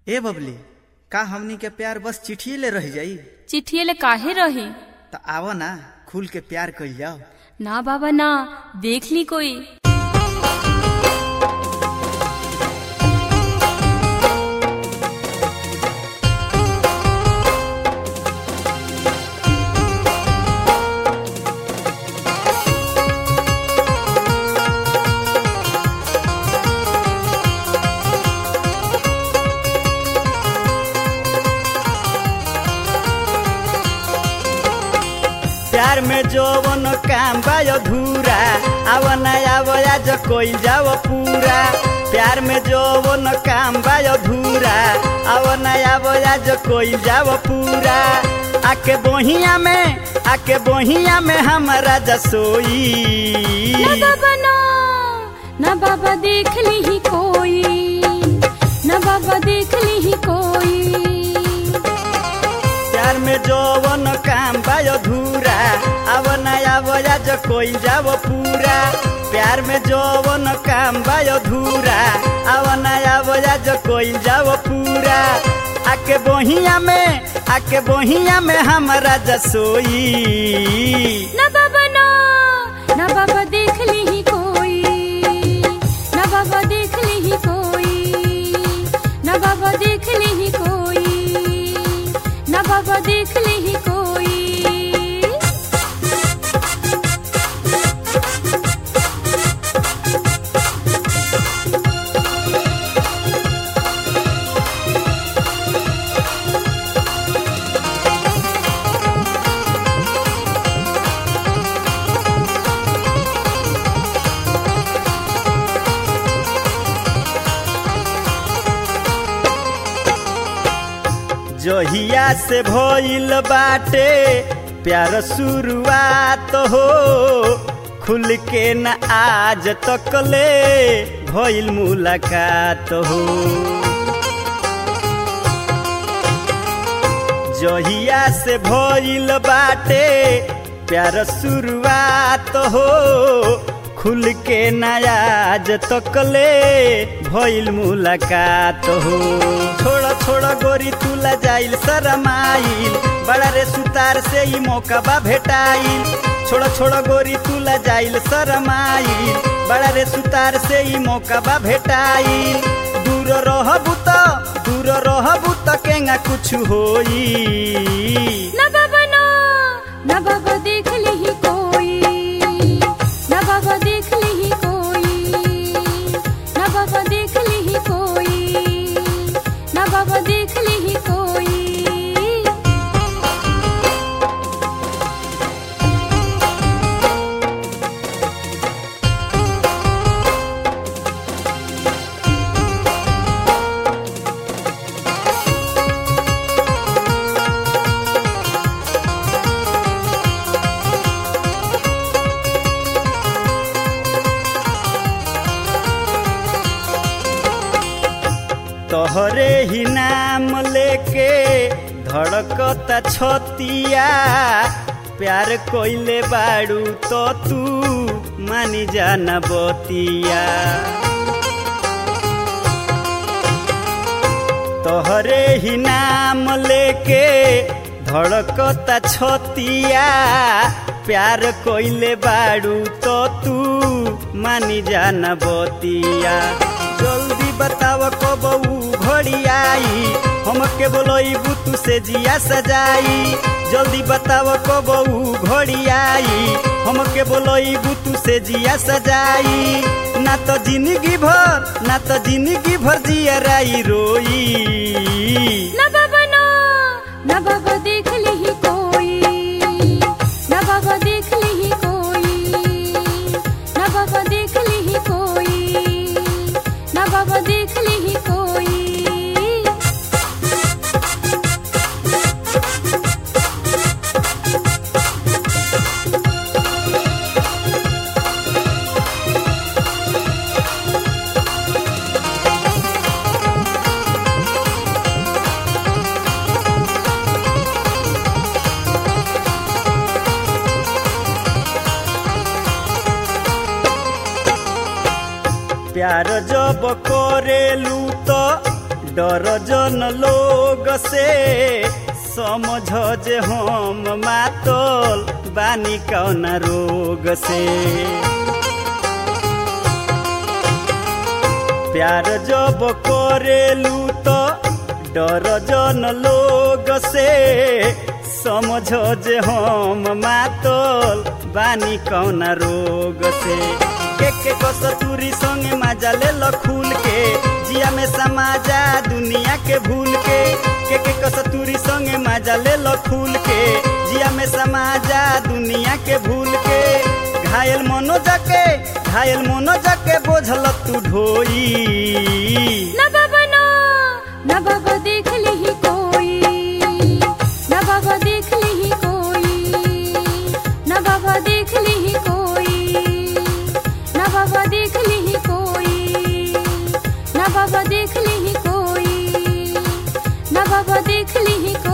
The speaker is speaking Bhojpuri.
ए बबली का हमनी के प्यार बस चिट्ठिए ले रह जाई चिट्ठिए ले काहे रही त आव ना खुल के प्यार कइल जाओ ना बाबा ना देख ली कोई प्यार में जौवन काम बा अधूरा आव ना आव आज कइल जाओ पूरा प्यार में जौवन काम बा अधूरा आव ना आव आज कइल जाओ पूरा आके बोहिया में आके बोहिया में हमारा जसोई ना बाबा ना ना बाबा देख ली ही कोई ना बाबा देख ली ही कोई प्यार में जौवन काम बा अधूरा आव ना आव आज कइल जाओ पूरा प्यार में जौवन काम बा अधूरा आव ना आव आज कइल जाओ पूरा आके बोहिया में आके बोहिया में हमारा जसोई ना बाबा ना ना बाबा देख ली ही कोई ना बाबा देख ली ही कोई ना बाबा देख ली ही कोई ना बाबा देख ली ही कोई जहिया से भइल बाटे प्यार शुरुआत हो खुल के न आज तक ले भइल मुलाकात हो जहिया से भइल बाटे प्यार शुरुआत हो खुल के नयाज तक ले भइल मुलाकात हो छोड़ छोड़ गोरी तुला जाइल शरमाइल बड़ा रे सुतार से ही मौका बा भेटाइल छोड़ छोड़ गोरी तुला जाइल शरमाइल बड़ा रे सुतार से ही मौका बा भेटाइल दूर रहबू त दूर रहबू त केंगा कुछ होई ना बाबा ना ना बाबा देख ली ही कोई ना बाबा देख ली ही कोई ना बाबा देख ली ही कोई ना बाबा देख ली ही कोई तोहरे ही नाम लेके धड़कता छतिया प्यार कोइले बाड़ू तो तू मानी जाना बतिया तोहरे ही नाम लेके धड़कता छतिया प्यार कोइले बाड़ू तो तू मानी जाना बतिया जल्दी बताव कब ऊ घड़ी आई हमके बोलई बुतू से जिया सजाई जल्दी बताव कब ऊ घड़ी आई हमके बोलई बुतू से जिया सजाई ना तो जिंदगी भर ना तो जिंदगी भर जिया राई रोई ना बाबा ना ना बाबा देख ली ही कोई ना बाबा देख ली ही कोई ना बाबा देख ली ही कोई ना बाबा देख ली ही कोई प्यार जब करेलू तो डर जन लोग से समझ जे हम मातल बानी कौन रोग से प्यार जब करेलू तो डर जन लोग से समझ जे हम मातल बानी कौन रोग से के के कसतूरी संगे मजा ले लो खूल के जिया में समाजा दुनिया के भूल के के के कसतूरी संगे मजा ले लो खूल के जिया में समाजा दुनिया के भूल के घायल मनो जाके घायल मनो जाके बोझल तू ढोई ना बाबा ना ना बाबा देख ली कोई ना बाबा देख ली कोई ना बाबा देख ली कोई ना बाबा देख ली कोई ना बाबा देख ली कोई ना बाबा देख ली कोई